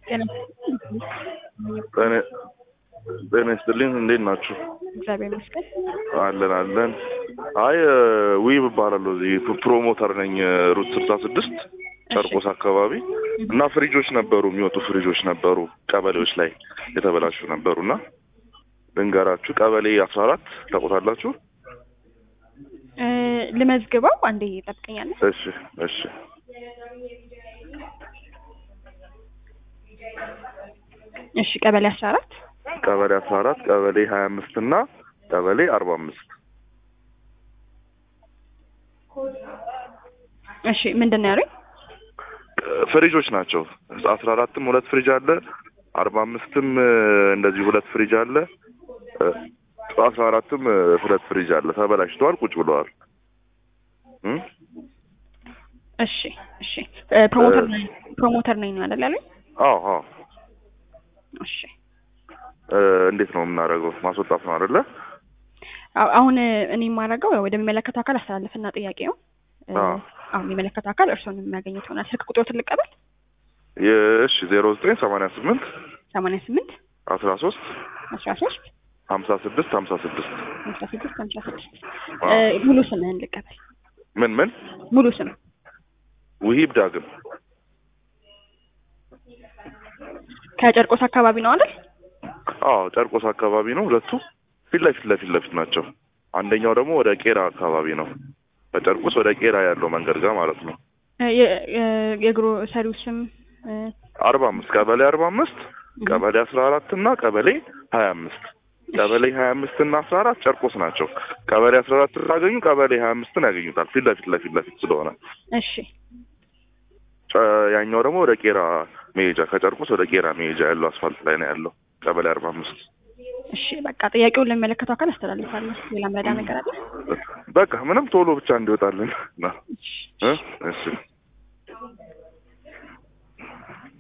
ጤና ይስጥልኝ። እንዴት ናችሁ? እግዚአብሔር ይመስገን። አለን አለን። አይ ዊብ እባላለሁ። እዚህ ፕሮሞተር ነኝ ሩት ስልሳ ስድስት ጨርቆስ አካባቢ እና ፍሪጆች ነበሩ፣ የሚወጡ ፍሪጆች ነበሩ ቀበሌዎች ላይ የተበላሹ ነበሩ እና ልንገራችሁ። ቀበሌ አስራ አራት ታውቁታላችሁ? እ ልመዝግበው አንዴ ይጠብቀኛለህ። እሺ እሺ እሺ ቀበሌ አስራ አራት ቀበሌ አስራ አራት ቀበሌ ሀያ አምስት እና ቀበሌ አርባ አምስት እሺ ምንድን ነው ያሉኝ? ፍሪጆች ናቸው። አስራ አራትም ሁለት ፍሪጅ አለ፣ አርባ አምስትም እንደዚህ ሁለት ፍሪጅ አለ፣ አስራ አራትም ሁለት ፍሪጅ አለ። ተበላሽተዋል፣ ቁጭ ብለዋል። እም? እሺ እሺ እ ፕሮሞተር ነኝ ፕሮሞተር ነኝ ነው አይደል ያሉኝ? አዎ አዎ። እሺ እ እንዴት ነው የምናደርገው? ማስወጣት ነው አይደለ? አዎ፣ አሁን እኔ የማደርገው ያው ወደሚመለከተው አካል አስተላልፍና ጥያቄው እ አዎ። አሁን የሚመለከተው አካል እርስዎን የሚያገኙት ይሆናል። ስልክ ቁጥሮትን ልቀበል። እሺ ዜሮ ዘጠኝ ሰማንያ ስምንት ሰማንያ ስምንት አስራ ሶስት አስራ ሶስት ሀምሳ ስድስት ሀምሳ ስድስት ሀምሳ ስድስት ሀምሳ ስድስት አዎ። እ ሙሉ ስምህን ልቀበል። ምን ምን ሙሉ ስም ውሂብ ዳግም ከጨርቆስ አካባቢ ነው አይደል? አዎ ጨርቆስ አካባቢ ነው። ሁለቱ ፊት ለፊት ለፊት ለፊት ናቸው። አንደኛው ደግሞ ወደ ቄራ አካባቢ ነው። ከጨርቆስ ወደ ቄራ ያለው መንገድ ጋር ማለት ነው። እ የ- የ- የግሮሰሪው ስም እ አርባ አምስት ቀበሌ አርባ አምስት ቀበሌ አስራ አራት እና ቀበሌ ሀያ አምስት ቀበሌ ሀያ አምስት እና አስራ አራት ጨርቆስ ናቸው። ቀበሌ አስራ አራት ታገኙ ቀበሌ ሀያ አምስትን ያገኙታል። ፊት ለፊት ለፊት ለፊት ስለሆነ እሺ ጨ- ያኛው ደግሞ ወደ ቄራ መሄጃ ከጨርቆስ ወደ ቄራ መሄጃ ያለው አስፋልት ላይ ነው ያለው ቀበሌ አርባ አምስት እሺ በቃ ጥያቄውን ለሚመለከተው አካል አስተላልፋለሁ። ሌላ መረዳ ነገር አለ? በቃ ምንም ቶሎ ብቻ እንዲወጣልን ነው። እ? እሺ